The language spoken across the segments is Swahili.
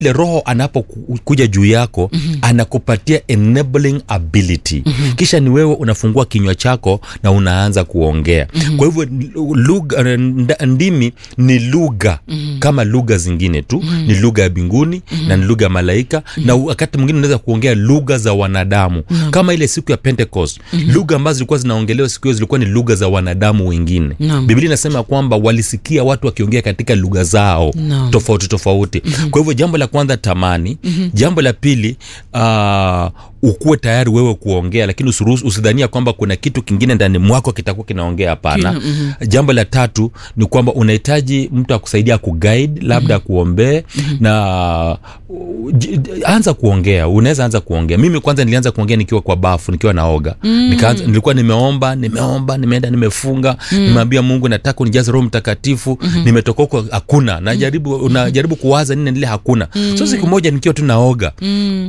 ile roho anapokuja juu yako mm-hmm. anakupatia enabling ability mm-hmm. kisha ni wewe unafungua kinywa chako na unaanza kuongea mm-hmm. kwa hivyo lugha nda- ndimi ni lugha mm-hmm. kama lugha zingine tu mm-hmm. ni lugha ya mbinguni mm-hmm. na ni lugha ya malaika mm-hmm. na wakati mwingine unaweza kuongea lugha za wanadamu mm-hmm. kama ile siku ya pentecost mm-hmm. lugha ambazo zilikuwa zinaongelewa siku hiyo zilikuwa ni lugha za wanadamu wengine Naam. biblia inasema kwamba walisikia watu wakiongea katika lugha zao Naam. tofauti tofauti mm-hmm. kwa hivyo jambo la kwanza tamani mm-hmm. jambo la pili uh, ukuwe tayari wewe kuongea lakini usiruhusu- usidhania kwamba kuna kitu kingine ndani mwako kitakuwa kinaongea hapana mm-hmm. jambo la tatu ni kwamba unahitaji mtu akusaidia kuguide labda mm-hmm. kuombee mm-hmm. na uh, j- j- anza kuongea unaweza anza kuongea mimi kwanza nilianza kuongea nikiwa kwa bafu nikiwa naoga mm. Nikaanza, nilikuwa nimeomba nimeomba nimeenda nimefunga mm. nimeambia mungu nataka unijaze roho mtakatifu mm-hmm. nimetoka huko hakuna najaribu unajaribu kuwaza nini nile hakuna mm. so siku moja nikiwa tu naoga Mm.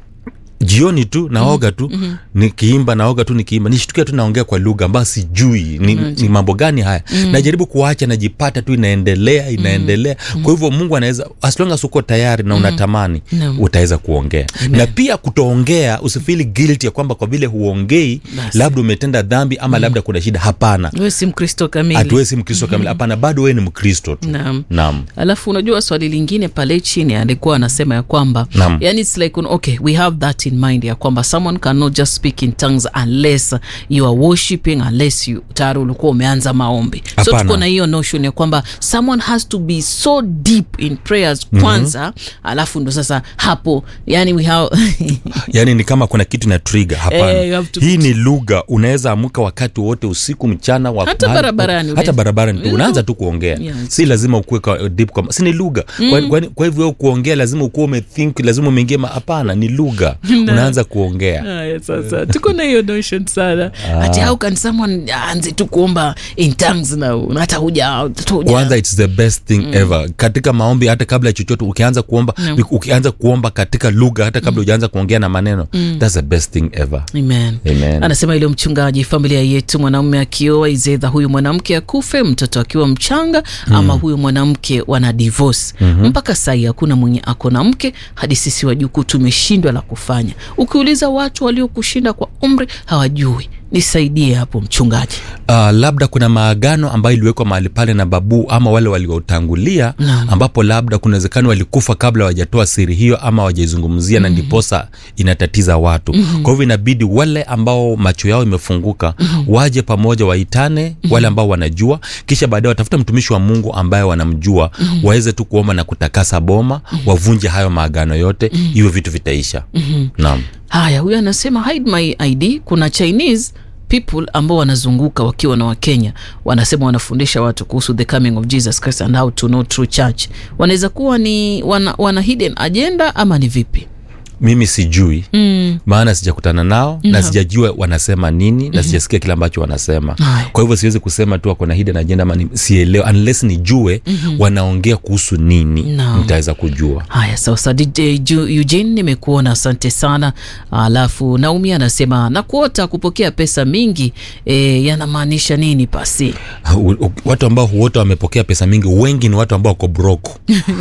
jioni tu naoga tu mm-hmm. nikiimba naoga tu nikiimba nishtukia tu naongea kwa lugha ambayo sijui ni, ni mambo gani haya mm-hmm. najaribu kuacha najipata tu inaendelea inaendelea mm-hmm. kwa hivyo mungu anaweza as long as uko tayari na unatamani Naam. utaweza kuongea na pia kutoongea usifili guilty ya kwamba kwa vile huongei Basi. labda umetenda dhambi ama labda kuna shida hapana wewe si mkristo kamili hatuwezi mkristo kamili hapana bado wewe ni mkristo tu Naam. naam alafu unajua swali lingine pale chini alikuwa anasema ya kwamba Naam. yani its like okay we have that in mind ya kwamba someone cannot just speak in tongues unless you are worshiping unless you tayari ulikuwa umeanza maombi so Hapana. tuko na hiyo notion ya kwamba someone has to be so deep in prayers kwanza mm-hmm. alafu ndo sasa hapo yani we have yaani ni kama kuna kitu na trigger hapana Eh, you have to hii ni lugha unaweza amuka wakati wote usiku mchana wa, Hata mahali- barabarani hata unaweza- barabarani tu unaanza tu kuongea Yes. si lazima ukuwe kwa, deep kwa, si ni lugha kwa, kwa, kwa hivyo wewe kuongea lazima ukuwe umethink lazima umeingia ma- hapana ni lugha unaanza kuongea Haya, sasa tuko na hiyo notion sana ati how can someone aanze tu kuomba in tongues na na hata huja hata huja- kwanza its the best thing mm. ever katika maombi hata kabla ya chochote ukianza kuomba Mm. ukianza kuomba katika lugha hata kabla ujaanza kuongea na maneno mm. thats the best thing ever Amen. Amen. anasema ile mchungaji familia yetu mwanaume akioa izedha huyu mwanamke akufe mtoto akiwa mchanga ama huyu mwanamke wana divorce mm-hmm. mpaka sahii hakuna mwenye ako na mke hadi sisi wajukuu tumeshindwa la kufanya ukiuliza watu waliokushinda kwa umri hawajui nisaidie hapo mchungaji uh, labda kuna maagano ambayo iliwekwa mahali pale na babu ama wale waliotangulia Naam. ambapo labda kuna uwezekano walikufa kabla wajatoa siri hiyo ama wajaizungumzia mm-hmm. na ndiposa inatatiza watu mm-hmm. kwa hivyo inabidi wale ambao macho yao imefunguka mm-hmm. waje pamoja waitane mm-hmm. wale ambao wanajua kisha baadaye watafuta mtumishi wa mungu ambaye wanamjua mm-hmm. waweze tu kuomba na kutakasa boma mm-hmm. wavunje hayo maagano yote mm-hmm. hivyo vitu vitaisha mm-hmm. naam haya huyu anasema hide my id kuna chinese people ambao wanazunguka wakiwa na wakenya wanasema wanafundisha watu kuhusu the coming of jesus christ and how to know true church wanaweza kuwa ni wana, wana hidden agenda ama ni vipi mimi sijui mm. maana sijakutana nao no. na sijajua wanasema nini mm-hmm. na sijasikia kile ambacho wanasema Haya. kwa hivyo siwezi kusema tu wako na hidden agenda ama ni- sielewe unless nijue mm-hmm. wanaongea kuhusu nini Naam. nitaweza kujua haya sasa DJ Ju- eugene nimekuona asante sana alafu naumi anasema nakuota kupokea pesa mingi e, yanamaanisha nini pasi U- u- watu ambao wote wamepokea pesa mingi wengi ni watu ambao wako broko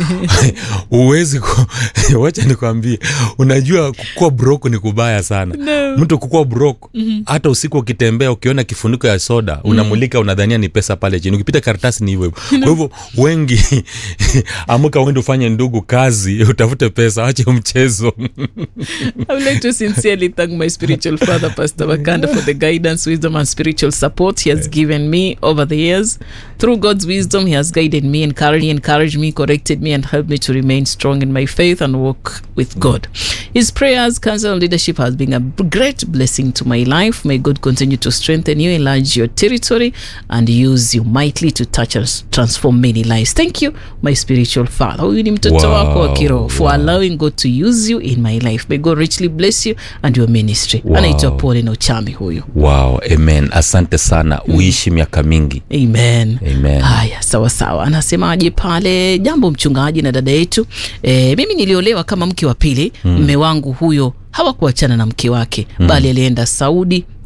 uwezi ku... wacha nikwambie unajua kukuwa broko ni kubaya sana No. mtu kukuwa broko mm-hmm. hata usiku ukitembea ukiona kifuniko ya soda unamulika unadhania ni pesa pale chini ukipita karatasi ni hivyo hivyo kwa hivyo wengi amuka uende ufanye ndugu kazi utafute pesa wache mchezo I would like to sincerely thank my spiritual father, Pastor Wakanda, for the guidance, wisdom, and spiritual support he has given me over the years. Through God's wisdom, he has guided me, encouraged me, encouraged me, corrected me, and helped me to remain strong in my faith and walk with God. His prayers, counsel, and leadership has been a b- great blessing to my life. May God continue to strengthen you, enlarge your territory, and use you mightily to touch and s- transform many lives. Thank you, my spiritual father. Huyu ni mtoto Wow, wako wa kiroho for wow. allowing God to use you in my life. May God richly bless you and your ministry. Wow. Anaitwa Paul na uchami huyu. wow amen asante sana uishi miaka mingi Amen. Amen. Haya, sawa sawa. Anasemaje pale? Jambo mchungaji na dada yetu. E, mimi niliolewa kama mke wa pili. Mme wangu huyo hawakuachana na mke wake mm. bali alienda Saudi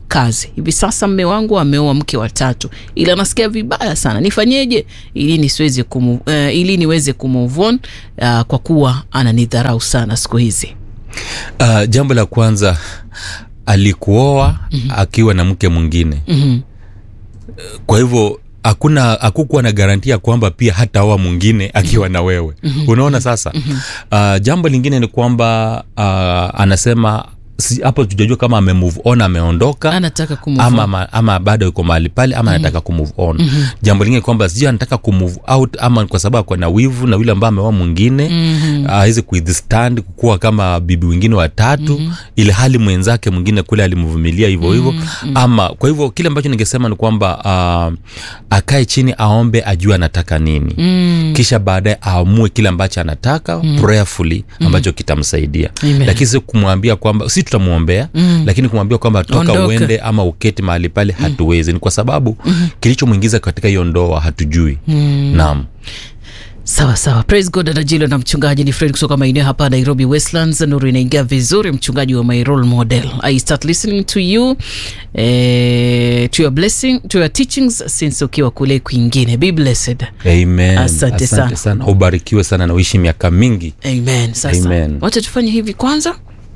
kazi. Hivi sasa mme wangu ameoa mke wa tatu, ila nasikia vibaya sana. Nifanyeje ili nisiweze kumu, uh, ili niweze kumove on uh, kwa kuwa ananidharau sana siku hizi. uh, jambo la kwanza alikuoa mm-hmm. akiwa na mke mwingine Mhm. kwa hivyo hakuna hakukuwa na garantia kwamba pia hataoa mwingine akiwa na wewe mm-hmm. unaona sasa mm-hmm. uh, jambo lingine ni kwamba uh, anasema si, hapo tujajua kama ame move on ameondoka Anataka kumove ama, on. ama, ama bado yuko mahali pale ama anataka kumove on mm-hmm. jambo lingine kwamba sijui anataka kumove out ama kwa sababu ako na wivu na yule ambaye ameoa mwingine mm-hmm. aweze kuwithstand kukuwa kama bibi wengine watatu mm-hmm. ili hali mwenzake mwingine kule alimvumilia hivyo hivyo mm-hmm. ama kwa hivyo kile ambacho ningesema ni kwamba uh, akae chini aombe ajue anataka nini mm. kisha baadaye aamue kile ambacho anataka mm. prayerfully ambacho mm. kitamsaidia Amen. lakini si kumwambia kwamba si tutamwombea mm. lakini kumwambia kwamba toka Ondoka. uende ama uketi mahali pale hatuwezi ni kwa sababu mm-hmm. kilichomwingiza katika hiyo ndoa hatujui mm. naam Sawa sawa, praise God. Dada na mchungaji ni Fred kutoka maeneo hapa Nairobi Westlands. Nuru inaingia vizuri, mchungaji wa my role model. I start listening to you eh, to your blessing to your teachings since ukiwa kule kwingine. Be blessed. amen Asante sana. sana ubarikiwe sana na uishi miaka mingi Amen. Sasa Amen. wacha tufanye hivi kwanza.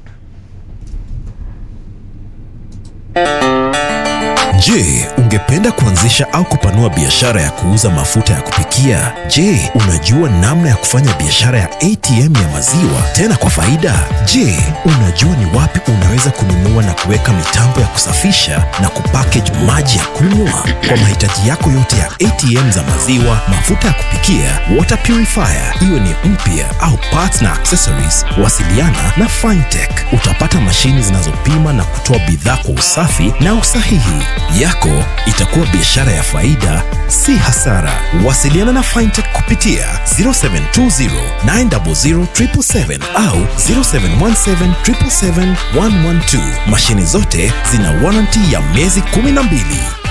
Je, ungependa kuanzisha au kupanua biashara ya kuuza mafuta ya kupikia? Je, unajua namna ya kufanya biashara ya ATM ya maziwa tena kwa faida? Je, unajua ni wapi unaweza kununua na kuweka mitambo ya kusafisha na kupackage maji ya kunywa? Kwa mahitaji yako yote ya ATM za maziwa, mafuta ya kupikia, water purifier, iwe ni mpya au parts na accessories, wasiliana na Fintech. Utapata mashini zinazopima na kutoa bidhaa kwa usafi na usahihi. Yako itakuwa biashara ya faida, si hasara. Wasiliana na Fintech kupitia 0720 900 777 au 0717 777 112. Mashini zote zina warranty ya miezi 12.